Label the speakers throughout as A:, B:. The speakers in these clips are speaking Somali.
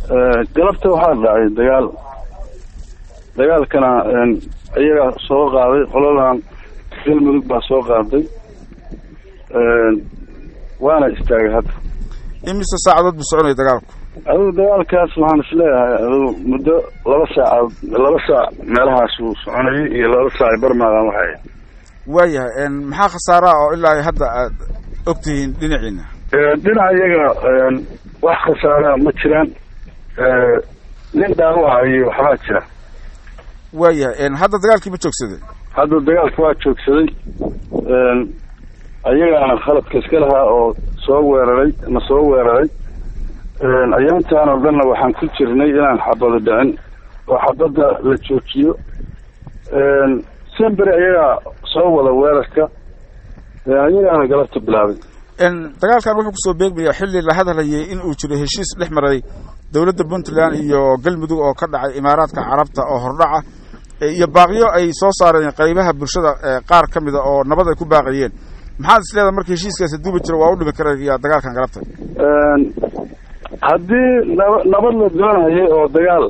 A: galabta waxaa dhacay dagaal dagaalkana iyaga soo qaaday qoladan galmudug baa soo qaaday waana istaagay hadda
B: imise saacadood buu soconaya dagaalku
A: adugu dagaalkaas waxaan isleeyahay adugu muddo laba saacaod laba saac meelahaas uu soconayay iyo laba saac barmaadan waxay
B: waayahay maxaa khasaaraha oo ilaa hadda aad og tihiin dhinaciina
A: dhinaca iyaga wax khasaara ma jiraan nin dhaawacay waxbaa jira
B: waayahay hadda dagaalkii ma joogsaday
A: hadda dagaalka waa joogsaday ayagaana khaladka iska lahaa oo soo weeraray na soo weeraray ayaantaan oo dhanna waxaan ku jirnay inaan xabado dhicin oo xabadda la joojiyo semberi ayagaa soo wada weerarka ayagaana galabta bilaabay
B: dagaalkan wuxuu kusoo beegmayaa xilli la hadlayay in uu jiro heshiis dhex maray dowladda puntland iyo galmudug oo ka dhacay imaaraadka carabta oo hordhaca iyo baaqyo ay soo saareen qaybaha bulshada qaar ka mida oo nabad ay ku baaqayeen maxaad is leedahay marka heshiiskaasi duubi jiro waa u dhimi karaya dagaalkan galabta
A: haddii naba nabad la doonayay oo dagaal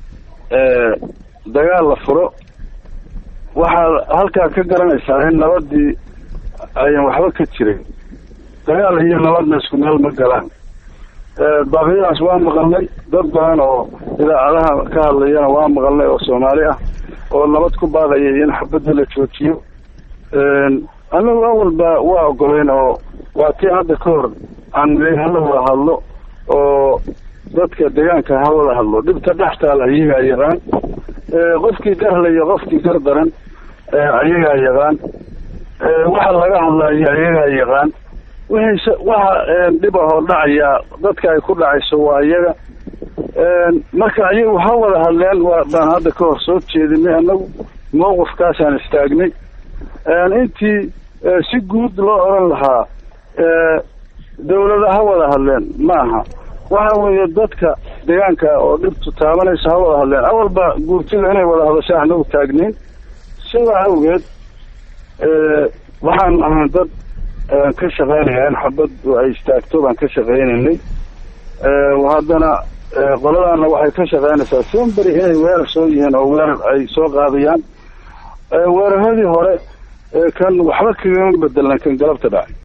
A: dagaal la furo waxaad halkaa ka garanaysaa in nabadii ayan waxba ka jirin dagaal iyo nabadna isku meel ma galaan baaqyadaas waa maqalnay dad badan oo idaacadaha ka hadlayana waa maqalnay oo soomaali ah oo nabad ku baaqayay in xabadda la joojiyo annagu awalba waa ogoleyn oo waa tii hadda ka hor aan hala wada hadlo oo dadka deegaanka ha wada hadlo dhibta dhextaala iyagaa yaqaan qofkii garlayo qofkii gar daran ayagaa yaqaan waxa laga hadlayo ayagaa yaqaan wixii waxa dhib ahoo dhacayaa dadka ay ku dhacayso waa iyaga marka ayagu ha wada hadleen waa baan hadda ka hor soo jeedinay annagu mawqifkaasaan istaagnay intii si guud loo odhan lahaa dawlada ha wada hadleen ma aha waxa weeye dadka deegaanka oo dhibtu taabanaysa ha wada hadleen awalba guurtida inay wada hadasho anagu taagnayn sidaa awgeed waxaan ahaan dad ka shaqeynaya in xabaddu ay istaagto baan ka shaqeynaynay haddana qoladaana waxay ka shaqeynaysaa semberi inay weerar soo yihiin oo weerar ay soo qaadayaan weeraradii hore kan waxba kagama bedelna kan galabta dhacay